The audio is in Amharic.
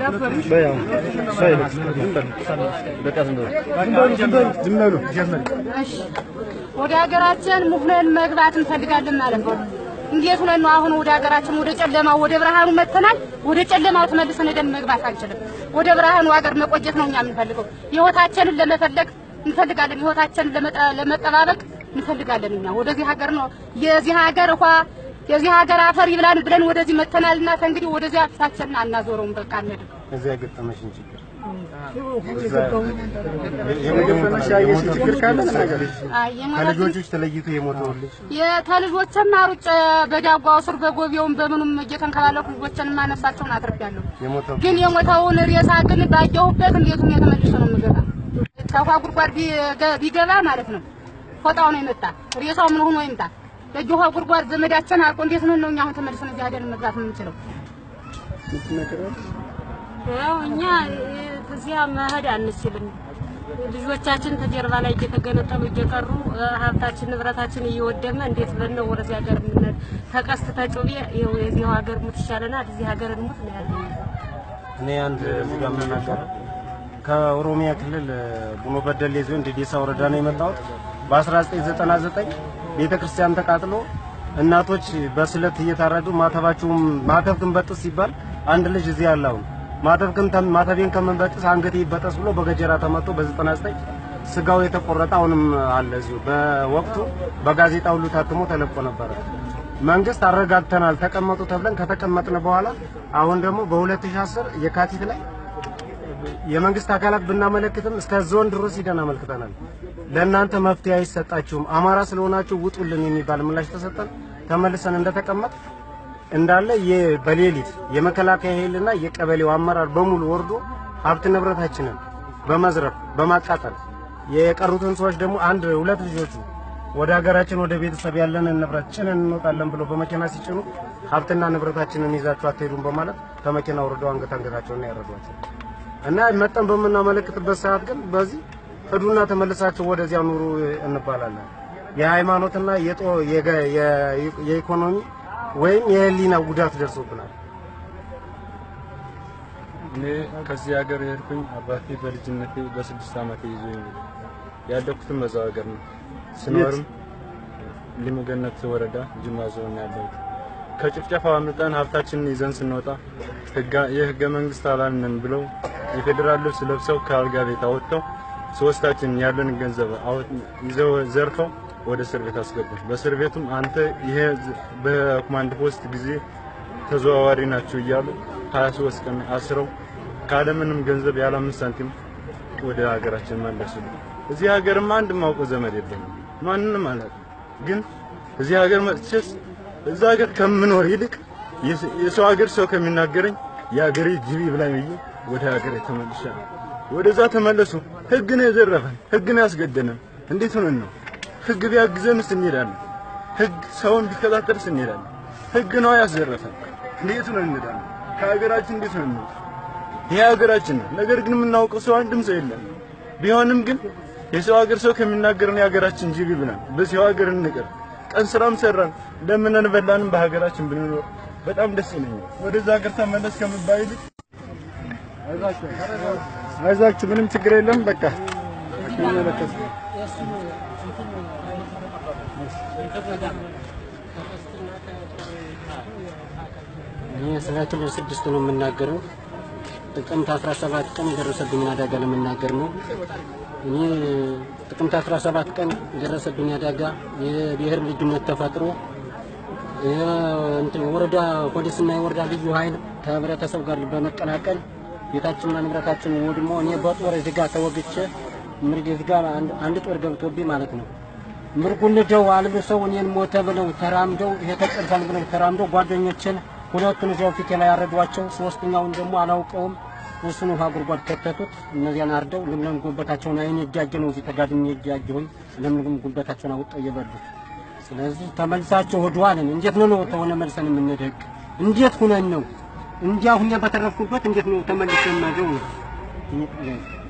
ወደ ሀገራችን ሙፍነን መግባት እንፈልጋለን ማለት ነው። እንዴት ሆነን ነው አሁን ወደ ሀገራችን ወደ ጨለማው ወደ ብርሃኑ መጥተናል። ወደ ጨለማው ተመልሰን ሄደን መግባት አንችልም። ወደ ብርሃኑ ሀገር መቆየት ነው እኛ የምንፈልገው። ህይወታችንን ለመፈለግ እንፈልጋለን። ህይወታችንን ለመጠ- ለመጠባበቅ እንፈልጋለን። እኛ ወደዚህ ሀገር ነው የዚህ ሀገር ውሃ የዚህ ሀገር አፈር ይብላን ብለን ወደዚህ መጥተናልና ከእንግዲህ ወደዚያ ፊታችንን አናዞረውም። በቃ አንሄድም። እዚያ የገጠመሽን ችግር ችግር ካለ ተናገሪ። አይ የሞተ ከልጆችሽ ተለይቶ የሞተውልሽ የተልጆችም አሩጭ በዳጓው ስር በጎቢያውም በምኑም እየተንከባለኩ ልጆችን ማነሳቸውን አትርፊያለሁ። የሞተው ግን የሞተውን ሬሳ ግን ባየሁበት እንዴት ሁኔ ተመልሶ ነው የምገባ። ከውሃ ጉድጓድ ቢገ- ቢገባ ማለት ነው ፎጣው ነው የመጣ ሬሳው ምን ሆኖ ይምጣ። በእጅ ውሃ ጉድጓድ ዘመዳችን አልቆ እንዴት ነው ነው እኛ አሁን ተመልሰን እዚህ ሄደን መግባት የምንችለው? ያው እኛ እዚያ መሄድ አንችልም። ልጆቻችን ከጀርባ ላይ እየተገነጠሉ እየቀሩ እ፣ ሀብታችን ንብረታችን እየወደመ እንዴት ብለን ነው ወደዚህ ሀገር የምንሄድ? ተቀስት ተጩቤ ይኸው የዚህ ሀገር ሙት ይሻለናል፣ እዚህ ሀገር እንሙት ነው ያለው። እኔ አንድ እዚህ ጋር የምናገረው ከኦሮሚያ ክልል ቡኖ በደሌ ዞን ዴዴሳ ወረዳ ነው የመጣሁት። በ1999 ቤተ ክርስቲያን ተቃጥሎ እናቶች በስለት እየታረዱ ማተባቸውም ማተብ ክንበጥስ ሲባል አንድ ልጅ እዚህ ያለ አሁን ማተብ ክን ማተቤን ከምንበጥስ አንገቴ ይበጠስ ብሎ በገጀራ ተመቶ በ99 ስጋው የተቆረጠ አሁንም አለ እዚሁ። በወቅቱ በጋዜጣ ሁሉ ታትሞ ተለቆ ነበረ። መንግስት አረጋግተናል ተቀመጡ ተብለን ከተቀመጥን በኋላ አሁን ደግሞ በ2010 የካቲት ላይ የመንግስት አካላት ብናመለክትም እስከ ዞን ድረስ ሂደን አመልክተናል። ለእናንተ መፍትሄ አይሰጣችሁም፣ አማራ ስለሆናችሁ ውጡልን የሚባል ምላሽ ተሰጠን። ተመልሰን እንደተቀመጥ እንዳለ የ- በሌሊት የመከላከያ ኃይልና የቀበሌው አመራር በሙሉ ወርዶ ሀብት ንብረታችንን በመዝረፍ በማቃጠል የቀሩትን ሰዎች ደግሞ አንድ ሁለት ልጆቹ ወደ ሀገራችን ወደ ቤተሰብ ያለንን ንብረት ጭነን እንወጣለን ብሎ በመኪና ሲጭኑ ሀብትና ንብረታችንን ይዛችሁ አትሄዱም በማለት ከመኪና ወርደው አንገት አንገታቸውን ያረዷቸው እና መጠን በምናመለክትበት ሰዓት ግን በዚህ ሂዱና ተመልሳችሁ ወደዚያ ኑሩ እንባላለን። የሃይማኖትና የጦ- የገ- የ- የኢኮኖሚ ወይም የህሊና ጉዳት ደርሶብናል። እኔ ከዚህ ሀገር የሄድኩኝ አባቴ በልጅነቴ በስድስት ዓመቴ ይዞኝ ነው ያደኩትም በዛው ሀገር ነው። ስኖርም ሊሙገነት ወረዳ ጅማ ዞን ያለሁት ከጭፍጨፋው አምልጠን ሀብታችንን ይዘን ስንወጣ ህጋ- የህገ መንግስት አባል ነን ብለው የፌዴራል ልብስ ለብሰው ከአልጋ ቤት አወጥተው ሶስታችን ያለን ገንዘብ አወጥ- ይዘው ዘርፈው ወደ እስር ቤት አስገቡን። በእስር ቤቱም አንተ ይሄ ዝ- በኮማንድ ፖስት ጊዜ ተዘዋዋሪ ናቸው እያሉ 23 ቀን አስረው ካለምንም ገንዘብ ያለ አምስት ሳንቲም ወደ ሀገራችን መለሱ። እዚህ ሀገርም አንድ ማውቀው ዘመድ የለኝም፣ ማንንም አላውቅም። ግን እዚህ ሀገር መጥቼስ እዛ ሀገር ከምኖር ይልቅ የስ- የሰው ሀገር ሰው ከሚናገረኝ የሀገሬ ጅቢ ብላኝ ብዬ ወደ ሀገሬ ተመልሻለሁ። ወደዛ ተመለሱ። ህግ ነው የዘረፈን፣ ህግ ነው ያስገደነን። እንዴት ሆነን ነው? ህግ ቢያግዘንስ እንሄዳለን። ህግ ሰውን ቢከታተልስ እንሄዳለን። ህግ ነው ያስዘረፈን። እንዴት ሆነን እንሄዳለን? ከሀገራችን እንዴት ሆነን ነው? ይሄ ሀገራችን ነው። ነገር ግን የምናውቀው ሰው አንድም ሰው የለም። ቢሆንም ግን የሰው ሀገር ሰው ከሚናገረን የሀገራችን ጅቢ ብለን በሰው ሀገር እንቅር። ቀን ስራም ሰራን ለምነን በላንም በሀገራችን ብንኖር በጣም ደስ ይለኛል። ወደዛ ሀገር ተመለስ ከምባል ይልቅ አይዟችሁ፣ ምንም ችግር የለም። በቃ ይመለከት እኔ ስለ ክልል ስድስት ነው የምናገረው። ጥቅምት 17 ቀን የደረሰብኝን አደጋ ለመናገር ነው። እኔ ጥቅምት 17 ቀን የደረሰብኝ አደጋ የብሔር ልዩነት ተፈጥሮ እንትን ወረዳ ፖሊስና የወረዳ ልዩ ኃይል ከህብረተሰብ ጋር በመቀላቀል ቤታችንና ንብረታችን ወድሞ እኔ በጦር እዚህ ጋር ተወግቼ ምርግ እዚህ ጋር አንድ- አንድ ጦር ገብቶብኝ ማለት ነው። ምርጉን ልደው አልብሰው እኔን ሞተ ብለው ተራምደው ይሄ ተጨርሳል ብለው ተራምደው ጓደኞችን ሁለቱን እዚያው ፊቴ ላይ ያረዷቸው፣ ሶስተኛውን ደግሞ አላውቀውም እሱን ውሃ ጉድጓድ ከተቱት። እነዚያን አርደው ለምለም ጉበታቸውን አይኔ እጃጀ ነው እዚህ ተጋድሜ እጃጀሁኝ ለምለም ጉበታቸውን አውጠው እየበሉት ስለዚህ ተመልሳቸው ሆዷልን እንዴት ነው ነው ተሆነ መልሰን የምንደግ እንዴት ሁነን ነው እንዲያ ሁኛ በተረፍኩበት እንዴት ነው ተመልሰን ማገው